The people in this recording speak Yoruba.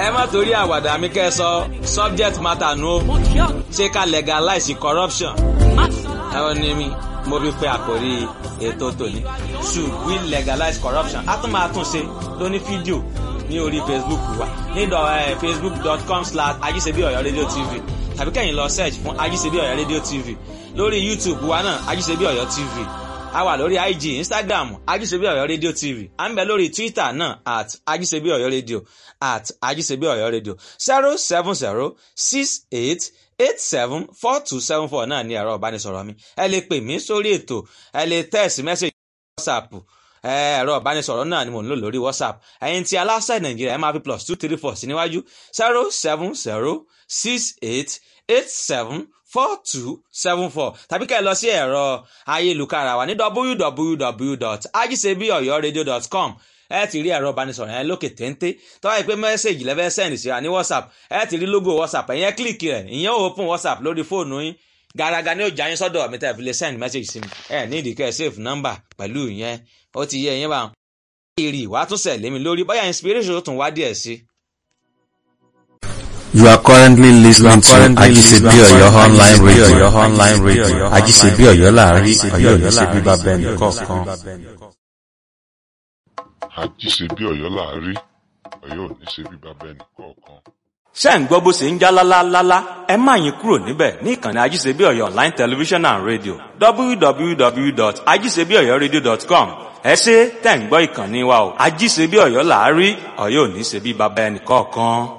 ẹ má torí àwàdà mi kẹ́ ẹ sọ subject matter nu o ṣé ká legalize corruption ẹ wọ́n ní mi mo fi pe àkórí ètò tòní should we legalize corruption a tún máa tún ṣe lóní fídíò ní orí facebook wa ní facebook.com slash ajíṣebí ọ̀yọ́ rédíò tv tàbí kẹ́yìn lọ search fún ajíṣebí ọ̀yọ́ rédíò tv lórí youtube wa náà ajíṣebí ọ̀yọ́ tv a wà lórí ig instagram ajíṣebí ọ̀yọ́ rédíò tv à ń bẹ lórí twitter náà at ajíṣebí ọ̀yọ́ rédíò at ajíṣebí ọ̀yọ́ rédíò zero seven zero six eight eight seven four two seven four náà ní ẹ̀rọ ìbánisọ̀rọ̀ mi ẹ lè pè mí sórí ètò ẹ lè text message whatsapp ẹ̀rọ ìbánisọ̀rọ̀ náà ni mò ń lò lórí whatsapp ẹ̀yin tí aláṣẹ nàìjíríà ẹ máa fi plus two three four sí níwájú zero seven zero six eight eight seven four two seven four tàbí kẹ́ ẹ lọ sí ẹ̀rọ ayélujára wa ní www.ajisebiyoyoradio.com ẹ ti rí ẹ̀rọ ìbánisọ̀rọ̀ yẹn lókè téńté tọ́wọ́ yìí pé mẹ́sẹ̀gì lẹ́fẹ́ sẹ́ndì sí wa ní whatsapp ẹ ti rí logo whatsapp ẹ̀yẹn kílìkì rẹ̀ ìyẹn ò open whatsapp lórí fóònù yín gàràgà ni ó jà yín sọ́dọ̀ mi tẹ́ fi lè send message sí mi ẹ ní ìdíkẹ́ save number pẹ̀lú ìyẹn ó ti yẹ ìyẹn bá wọn. èrè ìwà tún sẹ̀ lémi lórí bóyá inspiration tó tún wá díẹ̀ sí. You are currently listening to Ajisebi Oyo online radio. online radio. Ajisebi Oyo láàrin Oyo ní ṣe bíbá bẹ́ẹ̀ nìkọ̀ọ̀kan. àjíṣebí ọ̀yọ́ láàrí ọ̀yọ́ ò ní ṣe bí bàbá ẹnì kọ̀ọ̀kan. ṣé ń gbọ́ bó ṣe ń já lálálálá ẹ má yín kúrò níbẹ̀ ní ìkànnì ajíṣebí ọ̀yọ́ online television and radio www.ajíṣebíọ̀yọ́radio.com ẹ ṣe tẹ̀ ń gbọ́ ìkànnì wa o ajíṣebí ọ̀yọ́ láàrí ọ̀yọ́ ò ní ṣe bí bàbá ẹnì kọ̀ọ̀kan.